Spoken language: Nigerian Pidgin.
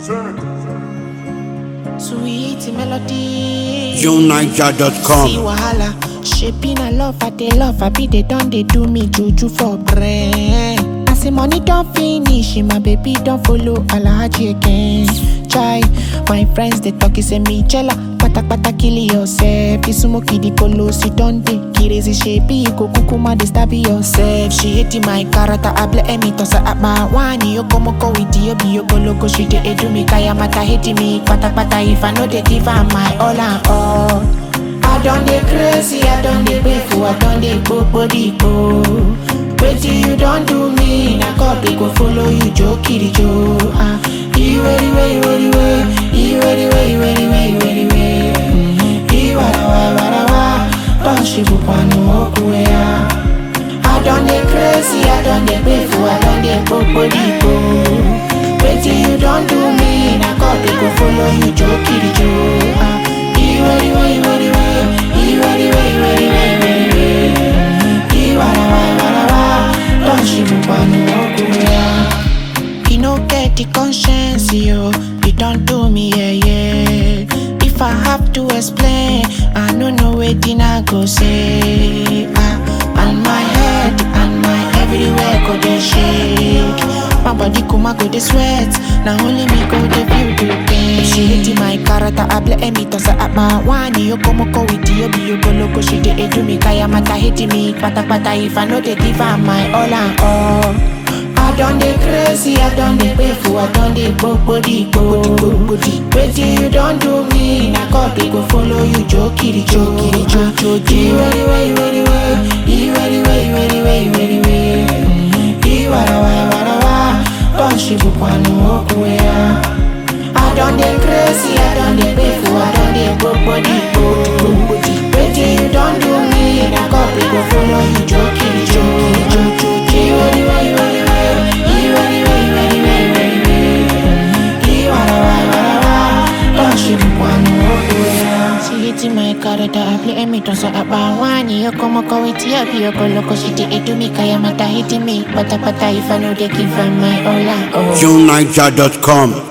Sweet melody. See JohnNiger.com. wahala. Shaping a love, I they love, I be they done, they do me juju for brain. I say money don't finish, my baby don't follow Alhaji again. Chai, my friends they talk, say me jella. Pata pata kill yourself. You smoke the polo, sit down dey crazy shape. You go kukuma they stab yourself. She hate my character, I blame me toss her at my one. You come go with you, be you go loco, she dey edu me kaya mata hate me. Pata pata if I know they give her my all and all. I done dey crazy, I done dey grateful, I done dey body go. Wetin you don do me, na God dey go follow you, jo kiri jo. Ah, iwe iwe iwe iwe, iwe iwe iwe iwe iwe iwe. Iwarawa iwarawa, don shibu kwanu okuwe ya. I done dey crazy, I done dey grateful, I done dey body go. Wetin you don do me, na God dey go follow you, jo kiri jo. Ah, iwe iwe iwe iwe, iwe iwe iwe iwe iwe iwe. Iwarawa iwarawa, don shibu kwanu okuwe ya. You no get the conscience, yo. You don't do me, yeah, yeah. If I have to explain, I no know wetin I go say. Ah, and my head and my everywhere go dey shake. My body kuma go dey sweat. Now only me go dey feel the pain. She hate my character, I blame me toss her at my one. You come go with you, be you go loco. She dey do me kaya mata hate me. Pata pata if I know they give her my all and all. I done dey crazy, I done dey grateful, I done dey body go. Wetin you don do me, na God dey go follow you, jo kiri jo kiri jo jo jo. Iwe iwe iwe iwe, iwe iwe iwe iwe iwe iwe. Iwarawa iwarawa, don shibu kwanu okuwe ya. I done dey crazy, I done dey grateful, I done dey body go. Wetin you don do me, na God dey go follow you, jo kiri jo kiri jo jo jo. Iwe iwe iwe iwe, iwe iwe iwe iwe iwe iwe. Iwarawa iwarawa, don shibu kwanu okuwe ya. She hate my character, I play me toss her up wani Yo como ko iti up, yo go loco, she dey do me kaya mata hit me Pata pata if I know they give her my all and all JohnNiger.com.